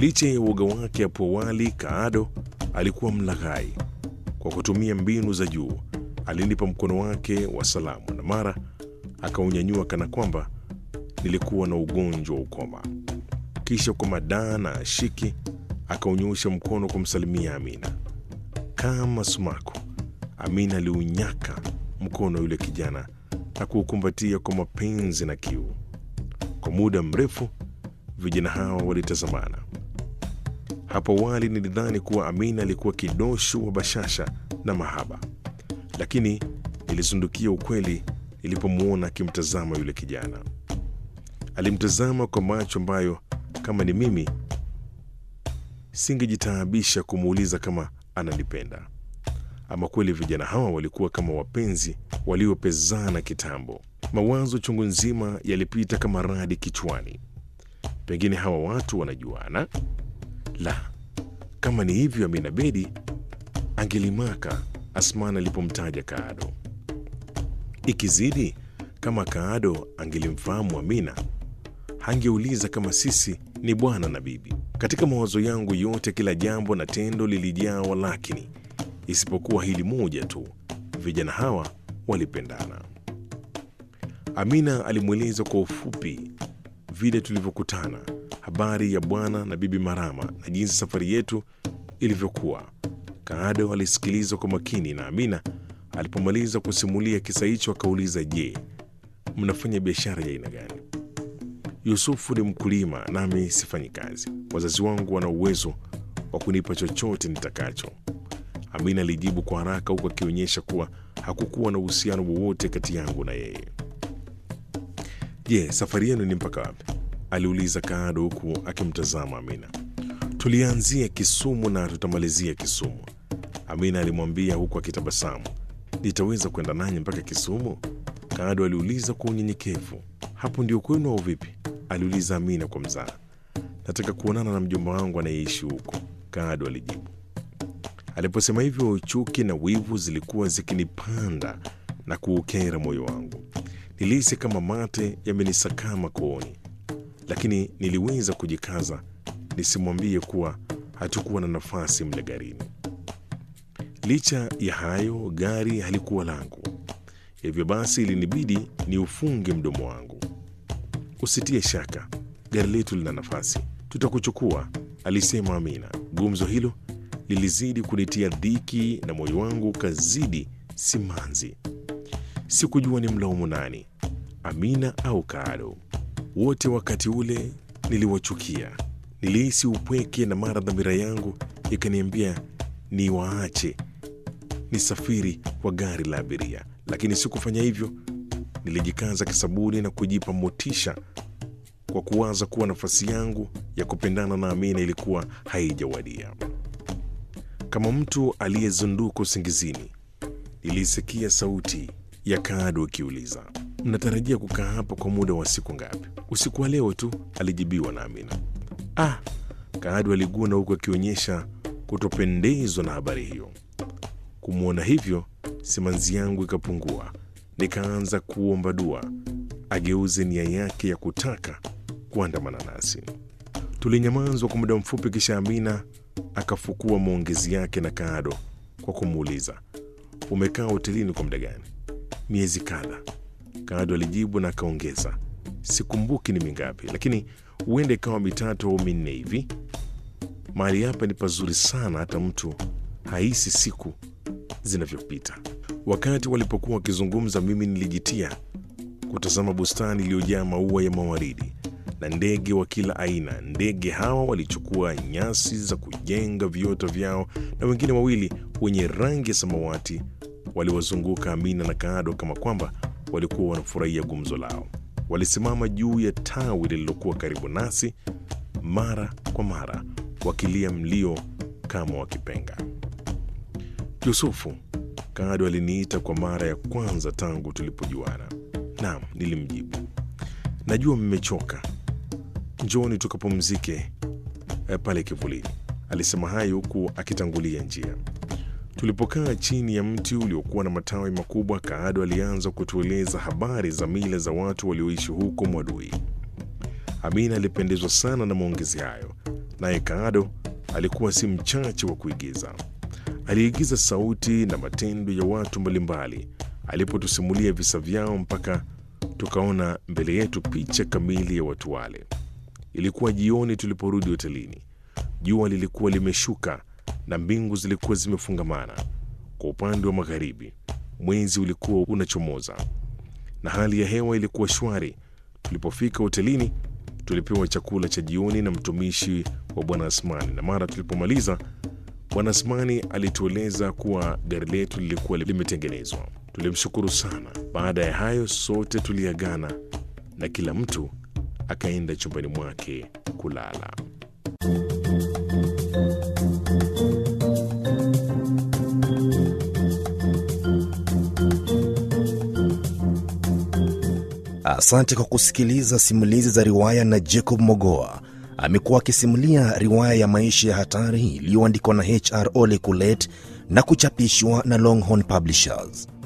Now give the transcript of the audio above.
Licha ya uoga wake hapo awali, Kaado alikuwa mlaghai. Kwa kutumia mbinu za juu, alinipa mkono wake wa salamu na mara akaunyanyua kana kwamba nilikuwa na ugonjwa wa ukoma. Kisha kwa madaa na ashiki akaunyosha mkono kumsalimia Amina. Kama sumaku, Amina aliunyaka mkono yule kijana na kuukumbatia kwa mapenzi na kiu. Kwa muda mrefu vijana hawa walitazamana. Hapo awali nilidhani kuwa Amina alikuwa kidosho wa bashasha na mahaba, lakini nilisundukia ukweli nilipomwona akimtazama yule kijana. Alimtazama kwa macho ambayo kama ni mimi singejitaabisha kumuuliza kama ananipenda. Ama kweli vijana hawa walikuwa kama wapenzi waliopezana kitambo. Mawazo chungu nzima yalipita kama radi kichwani. Pengine hawa watu wanajuana? La, kama ni hivyo, Amina Bedi angelimaka Asmani alipomtaja Kaado. Ikizidi, kama Kaado angelimfahamu Amina, hangeuliza kama sisi ni bwana na bibi. Katika mawazo yangu yote, kila jambo na tendo lilijaa walakini, isipokuwa hili moja tu: vijana hawa walipendana. Amina alimweleza kwa ufupi vile tulivyokutana, habari ya bwana na bibi Marama na jinsi safari yetu ilivyokuwa. Kaado alisikiliza kwa makini, na Amina alipomaliza kusimulia kisa hicho akauliza, je, mnafanya biashara ya aina gani? Yusufu ni mkulima nami sifanyi kazi. Wazazi wangu wana uwezo wa kunipa chochote nitakacho. Amina alijibu kwa haraka, huku akionyesha kuwa hakukuwa na uhusiano wowote kati yangu na yeye. Je, safari yenu ni mpaka wapi? aliuliza Kaado huku akimtazama Amina. Tulianzia Kisumu na tutamalizia Kisumu, Amina alimwambia huku akitabasamu. Nitaweza kwenda nanyi mpaka Kisumu? Kaado aliuliza kwa unyenyekevu. Hapo ndio kwenu au vipi? aliuliza Amina kwa mzaha. Nataka kuonana na mjomba wangu anayeishi huko, Kaado alijibu. Aliposema hivyo, chuki na wivu zilikuwa zikinipanda na kuukera moyo wangu. Nilihisi kama mate yamenisakama kooni, lakini niliweza kujikaza nisimwambie kuwa hatukuwa na nafasi mle garini. Licha ya hayo, gari halikuwa langu, hivyo basi ilinibidi ni ufunge mdomo wangu. Usitie shaka, gari letu lina nafasi, tutakuchukua, alisema Amina. Gumzo hilo lilizidi kunitia dhiki na moyo wangu ukazidi simanzi. Sikujua ni mlaumu nani, Amina au Kaado. Wote wakati ule niliwachukia. Nilihisi upweke na mara dhamira yangu ikaniambia ni waache nisafiri kwa gari la abiria, lakini sikufanya hivyo. Nilijikaza kisabuni na kujipa motisha kwa kuwaza kuwa nafasi yangu ya kupendana na Amina ilikuwa haijawadia. Kama mtu aliyezunduka usingizini, nilisikia sauti ya Kaado ikiuliza, mnatarajia kukaa hapa kwa muda wa siku ngapi? Usiku wa leo tu, alijibiwa na Amina. Ah, Kaado aliguna huku akionyesha kutopendezwa na habari hiyo. Kumwona hivyo, simanzi yangu ikapungua, nikaanza kuomba dua ageuze nia yake ya kutaka kuandamana nasi. Tulinyamazwa kwa muda mfupi, kisha Amina akafukua maongezi yake na Kaado kwa kumuuliza, umekaa hotelini kwa muda gani? Miezi kadha, Kaado alijibu na akaongeza, sikumbuki ni mingapi, lakini huenda ikawa mitatu au minne hivi. Mahali hapa ni pazuri sana, hata mtu hahisi siku zinavyopita. Wakati walipokuwa wakizungumza, mimi nilijitia kutazama bustani iliyojaa maua ya mawaridi na ndege wa kila aina. Ndege hawa walichukua nyasi za kujenga viota vyao, na wengine wawili wenye rangi ya samawati waliwazunguka Amina na Kaado kama kwamba walikuwa wanafurahia gumzo lao. Walisimama juu ya tawi lililokuwa karibu nasi, mara kwa mara wakilia mlio kama wakipenga. Yusufu, Kaado aliniita kwa mara ya kwanza tangu tulipojuana. Naam, nilimjibu. Najua mmechoka, njoni tukapumzike eh, pale kivulini, alisema hayo huku akitangulia njia. Tulipokaa chini ya mti uliokuwa na matawi makubwa, Kaado alianza kutueleza habari za mila za watu walioishi huko Mwadui. Amina alipendezwa sana na maongezi hayo naye Kaado alikuwa si mchache wa kuigiza. Aliigiza sauti na matendo ya watu mbalimbali alipotusimulia visa vyao mpaka tukaona mbele yetu picha kamili ya watu wale. Ilikuwa jioni tuliporudi hotelini. Jua lilikuwa limeshuka na mbingu zilikuwa zimefungamana. Kwa upande wa magharibi, mwezi ulikuwa unachomoza na hali ya hewa ilikuwa shwari. Tulipofika hotelini, tulipewa chakula cha jioni na mtumishi wa Bwana Asmani, na mara tulipomaliza, Bwana Asmani alitueleza kuwa gari letu lilikuwa limetengenezwa. Tulimshukuru sana. Baada ya hayo, sote tuliagana na kila mtu akaenda chumbani mwake kulala. Asante kwa kusikiliza simulizi za riwaya na Jacob Mogoa. Amekuwa akisimulia riwaya ya maisha ya hatari iliyoandikwa na HR Ole Kulet na kuchapishwa na Longhorn Publishers.